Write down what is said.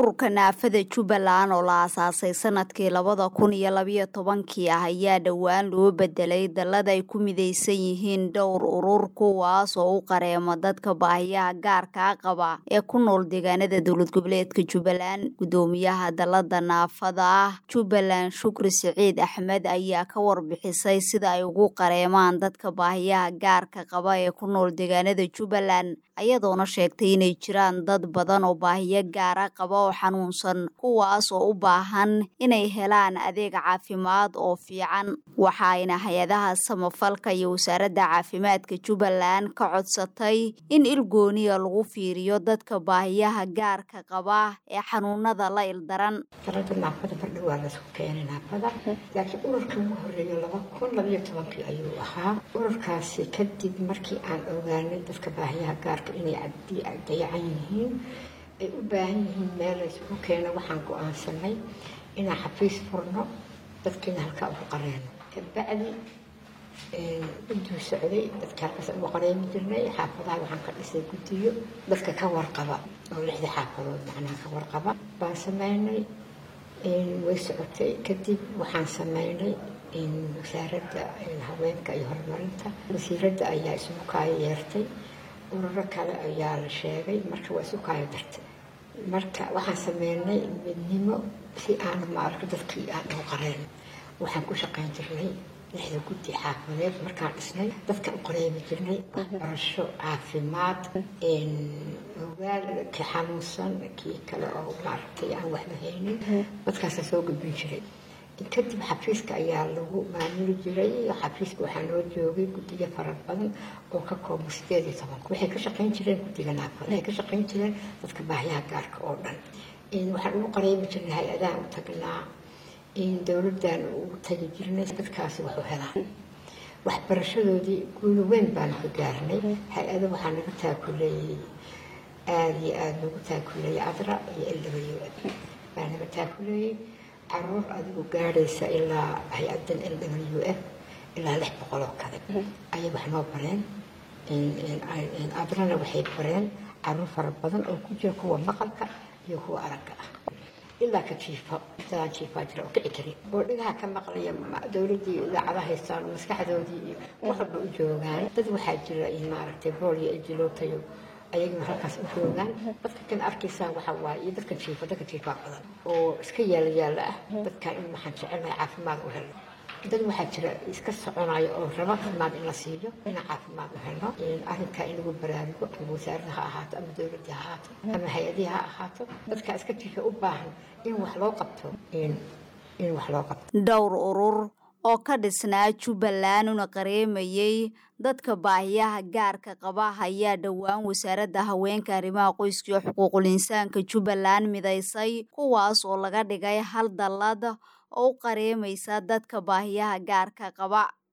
ururka naafada jubbaland oo la aasaasay sanadkii labada kun iyo labayo tobankii ah ayaa dhowaan loo bedelay dallad ay ku midaysan yihiin dhowr urur kuwaas oo u qareema dadka baahiyaha gaarkaa qaba ee ku nool deegaanada dowlad goboleedka jubbaland guddoomiyaha dallada naafada ah jubbaland shukri siciid axmed ayaa ka warbixisay sida ay ugu qareemaan dadka baahiyaha gaarka qaba ee ku nool deegaanada jubbaland ayadoona sheegtay inay jiraan dad badan oo baahiyo gaara qaba oo xanuunsan kuwaas oo u baahan inay helaan adeeg caafimaad oo fiican waxaayna hay-adaha samafalka iyo wasaaradda caafimaadka jubbaland ka codsatay in ilgooniya lagu fiiriyo dadka baahiyaha gaarka qaba ee xanuunada la ildaran dalada naafada bardha waa laisku keenay naafada laakiin ururkii ugu horeeya laba kun labayo tobankii ayuu ahaa ururkaasi kadib markii aan ogaanay dadka baahiyaha gaarka inay dayacan yihiin ay u baahan yihiin meel laysugu keeno waxaan go-aansanay inaan xafiis furno dadkiina halkaa ugu qareeno kabacdi gudduu socday dadka halkaas ugu qareemi jirnay xaafadaha waxaan ka dhisay guddiyo dadka ka warqaba oo lixda xaafadood macnaha ka warqaba baan sameynay way socotay kadib waxaan sameynay wasaaradda haweenka iyo horumarinta wasiiradda ayaa isugu kaayo yeertay ururo kale ayaa la sheegay marka waa isu kaayo dartay marka waxaan sameynay midnimo si aan maaragta dadkii aan ugu qareen waxaan ku shaqayn jirnay lixda guddi xaafadeed markaan dhisnay dadka u qareemi jirnay waxbarasho caafimaad ogaal kii xanuunsan kii kale oo maaragtay aan waxba haynin dadkaasa soo gudbin jiray kadib xafiiska ayaa lagu maamuli jiray xafiiska waxaa noo joogay guddiyo fara badan oo ka kooban sideed iyo toban waxay ka shaqayn jireen guddiga naafada waxay ka shaqayn jireen dadka baahiyaha gaarka oo dhan waxaan ugu qareemi jirnay hay-adahan u tagnaa dowladdan ugu tagi jirnay dadkaasi waxu helaan waxbarashadoodii guulo weyn baanu ka gaarnay hay-ada waxaa naga taakuleeyey aada iyo aada nagu taakuleeyey adra iyo lw baa naga taakuleeyey caruur adigu gaadhaysa ilaa hay-adan l w f ilaa lix boqol oo kale ayay wax noo bareen adrana waxay bareen caruur fara badan oo ku jira kuwa maqalka iyo kuwa aragga ah ilaa ka jiifo dadaan jiifaa jira oo kici karin oo dhigaha ka maqlaya dowladdii idaacada haystaan oo maskaxdoodii iyo wax walba u joogaan dad waxaa jira maaragtay bool iyo ejilootayo ayaguna halkaas u joogaan dadka kan arkaysaan waxa waaye iyo dadkan jiifa dadka jiifaa badan oo iska yaala yaala ah dadkan in waxaan jecelnahay caafimaad u helno dad waxaa jira iska soconayo oo raba caafimaad in la siiyo inaan caafimaad u helno arrinkaa in lagu baraarugo ama wasaarada ha ahaato ama dowladda ha ahaato ama hay-adihi ha ahaato dadkaa iska jiifa u baahan in wax loo qabto in wax loo qabto dhowr urur oo ka dhisnaa jubbaland una qareemayey dadka baahiyaha gaarka qaba ayaa dhowaan wasaaradda haweenka arrimaha qoyska iyo xuquuqul insaanka jubbaland midaysay kuwaas oo laga dhigay hal dallad oo u qareemaysa dadka baahiyaha gaarka qaba